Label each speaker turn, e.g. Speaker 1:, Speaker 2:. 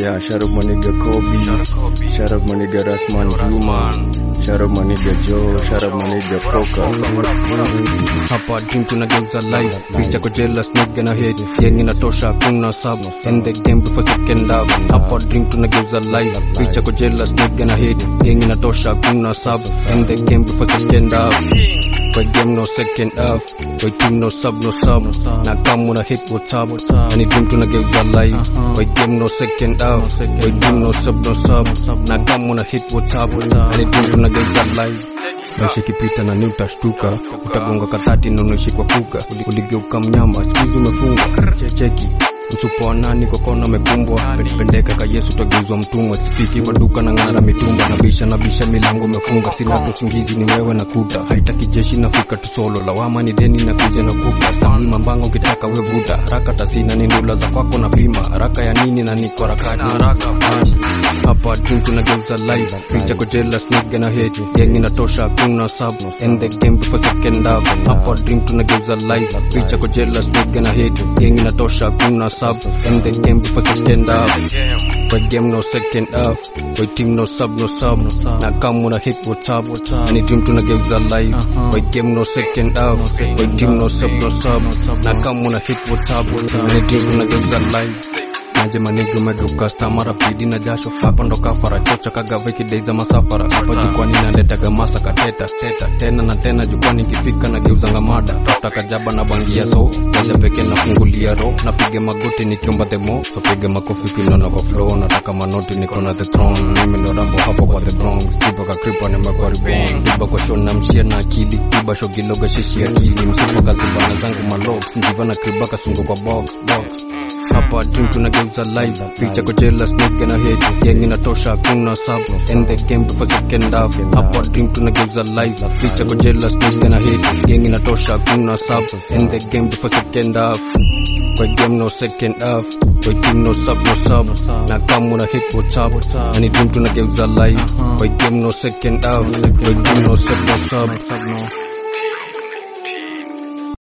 Speaker 1: Yeah, shout out my nigga Kobe. Shout out my nigga Rasman Juma. Shout out my nigga Joe. Shout out my nigga Poka.
Speaker 2: hapa dream tunageuza live picha kwa jealous nigga na hate yenye inatosha kuna sub end the game before second half hapa dream tunageuza live picha kwa jealous nigga na hate yenye inatosha kuna sub end the game before second half kwa game no second half kwa team no sub no sub na kama una hit what's up na ni dream tunageuza live kwa game no second half kwa team no sub no sub na kama una hit what's up na ni dream tunageuza live maisha ikipita na ni utashtuka utagonga katati na unaishi kwa kuka uligeuka mnyama sikuizi umefungwa cheki msupo wa nani kwa kona amekumbwa pendeka ka yesu utageuzwa mtumwa sifiki kwa duka na ng'ara mitumba na bisha na bisha milango umefunga sina tu usingizi ni wewe na kuta haitaki jeshi nafika tu solo lawama ni deni na kuja na kuka stamli mambanga ukitaka wevuta haraka tasina ni ndula za kwako na pima haraka ya nini na niko harakati hapa dream tunageuza live picha kwa jealous nigga na hate gang inatosha kuna sub end the game before second half hapa dream tunageuza live picha kwa jealous nigga na hate gang inatosha kuna sub end the game before second half kwa game no second half kwa team no sub no sub na kama una hit what's up na ni dream tunageuza live kwa game no second half kwa team no sub no sub na kama una hit what's up na ni dream tunageuza live naje manigi umeduka stamara pidi na jasho hapa ndo kafara chocha kagava ikideiza masafara hapa jukwani naletaga masa kateta teta tena na tena jukwani ikifika na geuzanga mada tota kajaba na bangia so moja peke nafungulia ro napiga magoti nikiomba themo so piga makofi kinona kwa flow nataka manoti niko na the throne mimi ndo rambo hapo kwa the bronx tiba kakripa nimekuwa reborn tiba kwa show na mshia na akili tiba show kiloga shishi akili msipa kazibana zangu malox njiva na kriba kasungo kwa box box hapa dream tunageuza live picha kwa jealous nigga na hate yenye inatosha kuna sub end the game before second half hapa dream tunageuza live picha kwa jealous nigga na hate yenye inatosha kuna sub end the game before second half kwa game no second half kwa team no sub no sub na kama una hit what's up na ni dream tunageuza live kwa game no second half kwa team no sub no sub